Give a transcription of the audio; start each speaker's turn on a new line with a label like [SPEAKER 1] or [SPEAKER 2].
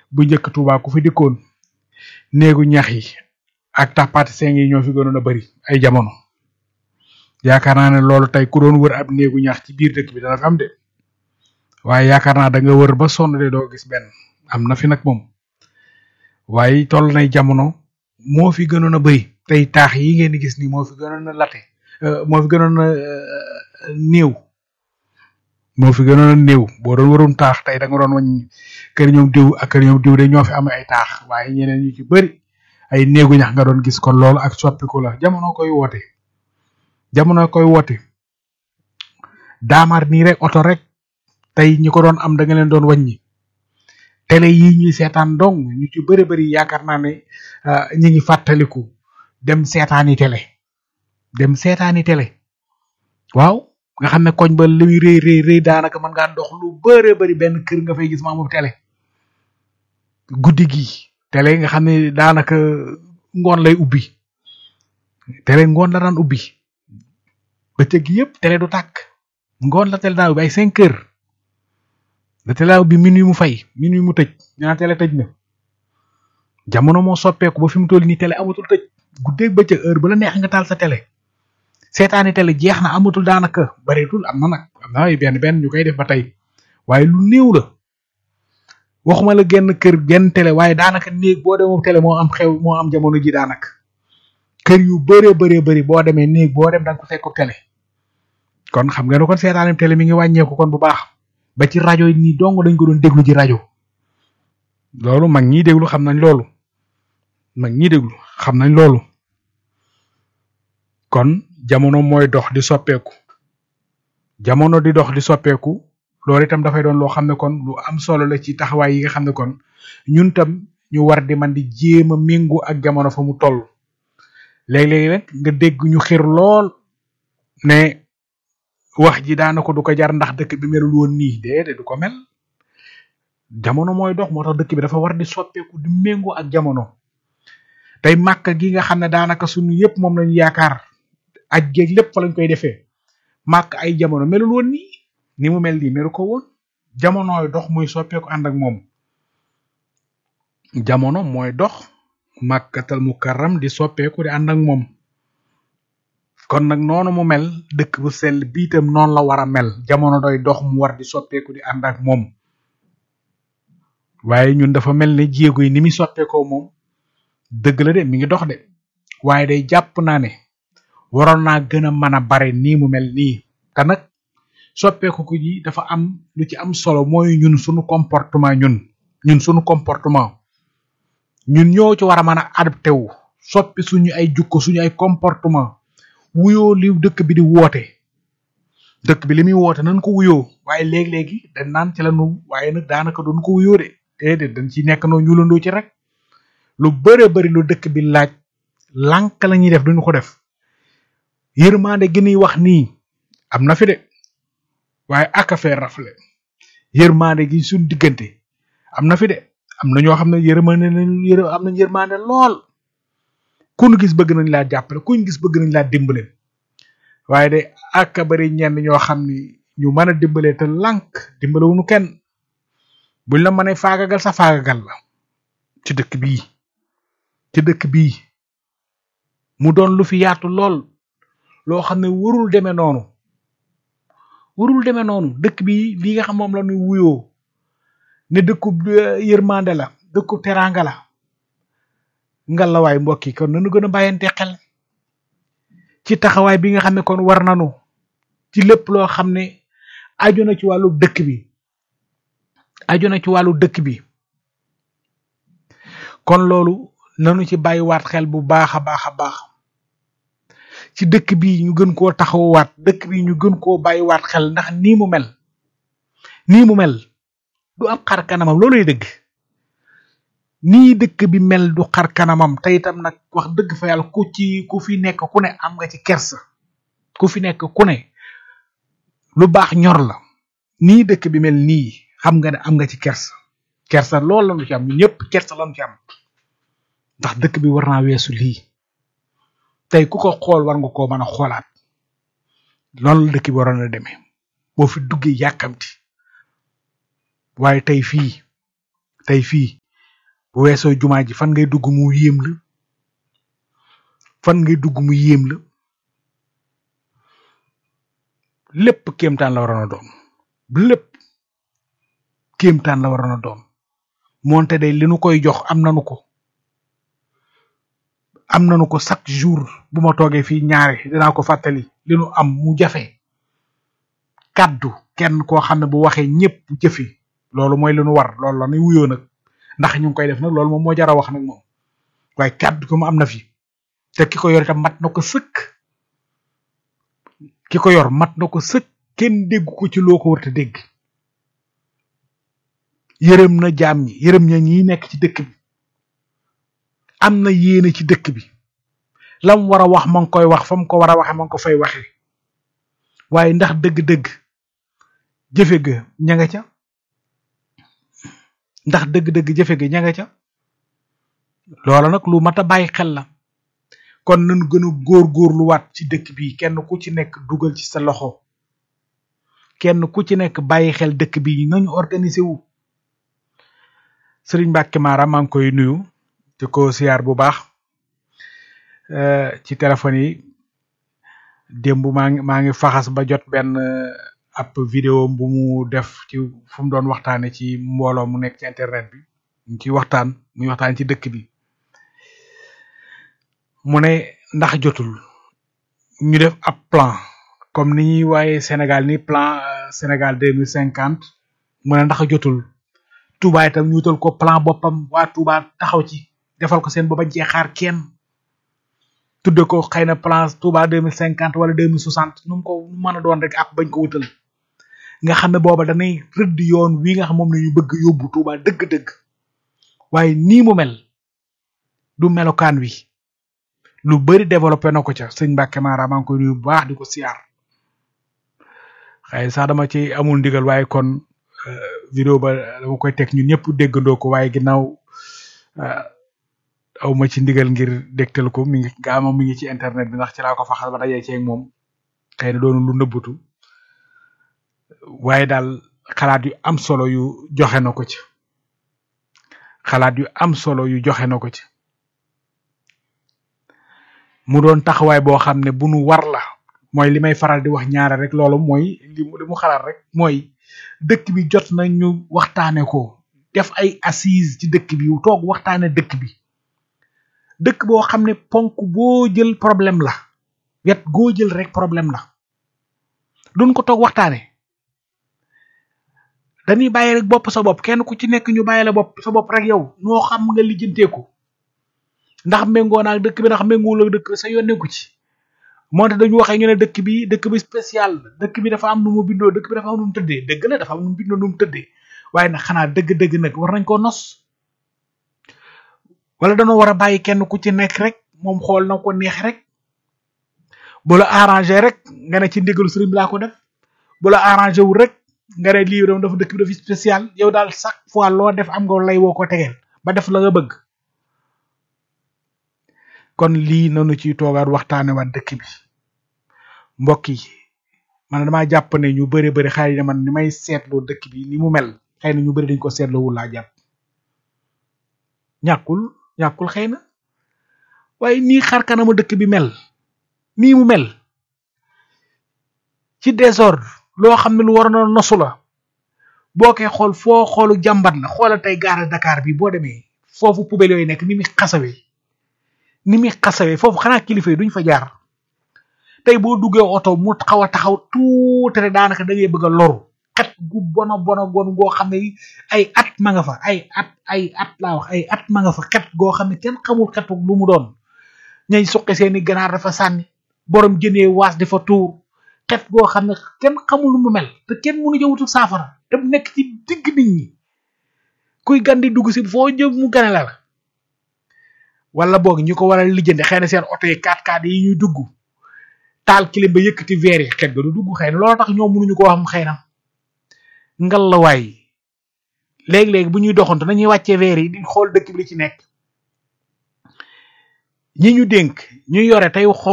[SPEAKER 1] bu njëkk Touba ku fi dikkoon néegu ñax yi ak tappaati seng yi ñoo fi gënoon a bari ay jamono yaakaar naa ne loolu tey ku doon wër ab néegu ñax ci biir dëkk bi dana fi am de waaye yaakaar naa da nga wër ba sonn de doo gis benn am na fi nag moom waaye toll nay jamono moo fi gënoon a bari tey taax yi ngeen di gis nii moo fi gënoon a late moo fi gënoon a néew moo fi gënoon a néew boo doon warum taax tey da nga doon wañ kër ñoom diw ak kër ñoom diw de ñoo fi am ay taax waaye ñeneen ñu ci bëri ay néegu ñax nga doon gis kon loolu ak soppiku la jamono koy woote jamono koy woote daamar nii rek oto rek tey ñi ko doon am da nga leen doon wàññi télé yi ñuy seetaan dong ñu ci bëri bëri yaakaar naa ne ñi ngi fàttaliku dem seetaani télé dem seetaani télé waaw nga xam ne koñ ba li muy rëy rëy rëy daanaka mën ngaa dox lu bëree bëri benn kër nga fay gis ma amul télé guddi gi télé nga xam ne daanaka ngoon lay ubbi télé ngoon la daan ubbi bëccëg gi yëpp télé du tàkk ngoon la télé daan ubbi ay cinq heures la télé daan ubbi minuit mu fay minuit mu tëj ñaa télé tëj na jamono moo soppeeku ba fi mu toll nii télé amatul tëj guddeeg bëccëg heure ba la neex nga taal sa télé seetaani télé jeex na amatul daanaka bareetul am na nag am na ay benn benn ñu koy def ba tey waaye lu néew la waxuma la genn kër genn télé waaye daanaka néeg boo demee télé moo am xew moo am jamono ji daanaka kër yu bëree bëree bëri boo demee néeg boo dem da nga ko fekk télé kon xam nga ne kon seetaani télé mi ngi wàññeeku kon bu baax ba ci rajo yi nii dong dañ ko doon déglu ci rajo loolu mag ñiy déglu xam nañ loolu mag ñiy déglu xam nañ loolu kon jamono mooy dox di soppeeku jamono di dox di soppeeku loolu itam dafay doon loo xam ne kon lu am solo la ci taxawaay yi nga xam ne kon ñun tam ñu war di man di jéem a méngu ak jamono fa mu toll léeg-léeg rek nga dégg ñu xir lool ne wax ji daanaka du ko jar ndax dëkk bi melul woon nii déedéet du ko mel jamono mooy dox moo tax dëkk bi dafa war di soppeeku di méngoo ak jamono tey màkk gi nga xam ne daanaka suñu yëpp moom lañu yaakaar aj géeg lépp fa lañ koy defee màkk ay jamono melul woon nii ni mu mel nii melu ko woon jamonooy dox muy soppeeku ànd ak moom jamono mooy dox màkkatal mukarram di soppeeku di ànd ak moom kon nag noonu mu mel dëkk bu sell biitam noonu la war a mel jamono doy dox mu war di soppeeku di ànd ak moom waaye ñun dafa mel ne jéego yi ni muy soppeekoo moom dëgg la de mi ngi dox de waaye day jàpp naa ne waroon naa gën a mën a bare nii mu mel nii te nag soppeeku ko ji dafa am lu ci am solo mooy ñun suñu comportement ñun ñun suñu comportement ñun ñoo ci war a mën a adapté wu soppi suñu ay jukko suñu ay comportement wuyoo li dëkk bi di woote dëkk bi li muy woote nañ ko wuyoo waaye léegi-léegi dañ naan ci la nu waaye nag daanaka duñ ko wuyoo de déedéet dañ ci nekk noo ñuulandoo ci rek lu bëre bëri lu dëkk bi laaj lànk la ñuy def duñu ko def yërmande gi ñuy wax nii am na fi de waaye aka fee rafle yërmande gi suñ diggante am na fi de am na ñoo xam ne yërmande nañ yër am nañ yërmande lool ku ñu gis bëgg nañ laa jàppale ku ñu gis bëgg nañ laa dimbale waaye de aka bari ñenn ñoo xam ni ñu mën a dimbale te lànk dimbale wuñu kenn buñ la mënee faagagal sa faagagal la ci dëkk bii ci dëkk bii mu doon lu fi yaatu lool loo xam ne warul demee noonu warul demee noonu dëkk bi li nga xam moom la ñuy wuyoo ne dëkkub yërmande la dëkkub teraanga la ngalawaay mbokk yi kon nañu gën a bàyyante xel ci taxawaay bi nga xam ne kon war nañu ci lépp loo xam ne aju na ci wàllu dëkk bi aju na ci wàllu dëkk bi kon loolu nanu ci bàyyiwaat xel bu baax a baax a baax ci dëkk bi ñu gën koo taxawaat dëkk bi ñu gën koo bàyyiwaat xel ndax nii mu mel nii mu mel du ab xar kanamam looluy dëgg nii dëkk bi mel du xar kanamam te itam nag wax dëgg fa yàlla ku ci ku fi nekk ku ne am nga ci kersa ku fi nekk ku ne lu baax ñor la nii dëkk bi mel nii xam nga ne am nga ci kersa kersa loolu lañu ci am ñëpp kersa lañu ci am ndax dëkk bi war naa weesu lii tey ku ko xool war nga koo mën a xoolaat loolu la dëkk bi waroon a demee boo fi duggee yàkkamti waaye tey fii tey fii bu weesoo jumaa ji fan ngay dugg mu yéem la fan ngay dugg mu yéem la lépp kéemtaan la waroon a doon lépp kéemtaan la waroon a doon moonte day li nu koy jox am nanu ko am nanu ko chaque jour bu ma toogee fii ñaare dinaa ko fàttali li nu am mu jafe kàddu kenn koo xam ne bu waxee ñëpp jëfi loolu mooy li nu war loolu la nuy wuyoo nag ndax ñu ngi koy def nag loolu moom moo jar a wax nag moom waaye kàddu ko mu am na fi te ki ko yor itam mat na ko sëkk ki ko yor mat na ko sëkk kenn déggu ko ci loo ko war a dégg yërëm na jaam ñi yërëm ña ñi nekk ci dëkk bi am na yéene ci dëkk bi lam war a wax ma ngi koy wax fa mu ko war a waxe ma ngi ko fay waxe waaye ndax dëgg-dëgg jëfe ga ña nga ca ndax dëgg-dëgg jëfe ga ña nga ca loola nag lu mat a bàyyi xel la kon nañu gën a góor-góorluwaat ci dëkk bi kenn ku ci nekk dugal ci sa loxo kenn ku ci nekk bàyyi xel dëkk bi nañu organiser wu Sëriñ Mbàkke Mara maa ngi koy nuyu te ko siyaar bu baax ci téléphone yi démb maa ngi maa ngi faxas ba jot benn ab vidéo bu mu def ci fu mu doon waxtaane ci mbooloo mu nekk ci internet bi mu ci waxtaan muy waxtaan ci dëkk bi mu ne ndax jotul ñu def ab plan comme ni ñuy waaye Sénégal ni plan Sénégal deux mille cinquante mu ne ndax jotul Touba itam ñu wutal ko plan boppam waa Touba taxaw ci defal ko seen booba jeexaar kenn tudde ko xëy na plan Touba deux mille cinquante wala deux mille soixante nu mu ko mën a doon rek ak bañ ko wutal nga xam ne booba danay rëdd yoon wi nga xam moom la ñu bëgg yóbbu Touba dëgg-dëgg waaye nii mu mel du melokaan wi lu bari développé na ko ca sëñ Mbàkke Mara maa ngi koy nuyu bu baax di ko siyaar xëy sax dama ci amul ndigal waaye kon vidéo ba dama koy teg ñun ñëpp déggandoo ko waaye ginnaaw aw ma ci ndigal ngir dégtal ko mi ngi gaa moom mi ngi ci internet bi ndax ci laa ko faxal ba dajee ceeg moom xëy na doonu lu nëbbatu waaye daal xalaat yu am solo yu joxe na ko ci xalaat yu am solo yu joxe na ko ci mu doon taxawaay boo xam ne bu nu war la mooy li may faral di wax ñaare rek loolu mooy li mu li mu xalaat rek mooy dëkk bi jot na ñu waxtaane ko def ay assise ci dëkk bi toog waxtaane dëkk bi dëkk boo xam ne ponk boo jël problème la wet goo jël rek problème la duñ ko toog waxtaane dañuy bàyyi rek bopp sa bopp kenn ku ci nekk ñu bàyyi la bopp sa bopp rek yow noo xam nga lijjanteeku ndax méngoo naag dëkk bi ndax méngool ak dëkk bi sa yónneeku ci moonte dañu waxee ñu ne dëkk bi dëkk bi spécial dëkk bi dafa am nu mu bindoo dëkk bi dafa am nu mu tëddee dëgg la dafa am nu mu bindoo nu mu tëddee waaye nag xanaa dëgg-dëgg nag war nañ koo nos wala dañoo war a bàyyi kenn ku ci nekk rek moom xool na ko neex rek bu la arrangé rek nga ne ci ndigalu sëriñ bi laa ko def bu la arrangé wul rek nga ne lii dafa dëkk bi dafa spécial yow daal chaque fois loo def am nga lay woo ko tegeel ba def la nga bëgg kon lii nanu ciy toogaat waxtaane waat dëkk bi mbokk yi man damaa jàpp ne ñu bëri bëri xëy na man ni may seetloo dëkk bi ni mu mel xëy na ñu bëri dañ ko seetloo wul laa jàpp ñàkkul ñàkkul xëy na waaye nii xar kanamu dëkk bi mel nii mu mel ci désordre loo xam ne lu war a nosu la boo koy xool foo xoolu jàmbat la xoolal tey gaara Dakar bi boo demee foofu poubelle yooyu nekk ni muy xasawee ni muy xasawee foofu xanaa kilifa yi duñ fa jaar tey boo duggee oto mu xaw a taxaw tuuti rek daanaka da ngay bëgg a loru xet gu bona bona gon goo xam ne ay at ma nga fa ay at ay at laa wax ay at ma nga fa xet goo xam ne kenn xamul xetu lu mu doon ñay suqi seeni ganaar dafa sànni borom jënee waas dafa tuur xet goo xam ne kenn xamul lu mu mel te kenn mënu jëwutu saafara te mu nekk ci digg nit ñi kuy gan di dugg si foo jëm mu gane la la wala boog ñu ko war a lijjante xëy na seen oto yi 4x4 yi ñuy dugg taal kilim ba yëkkati verre yi xet ga du dugg xëy na loolu tax ñoom mënuñu ko wax xëy na ngal la waay léegi-léegi bu ñuy doxantu nañuy wàccee verre yi di xool dëkk bi li ci nekk ñi ñu dénk ñu yore tey xool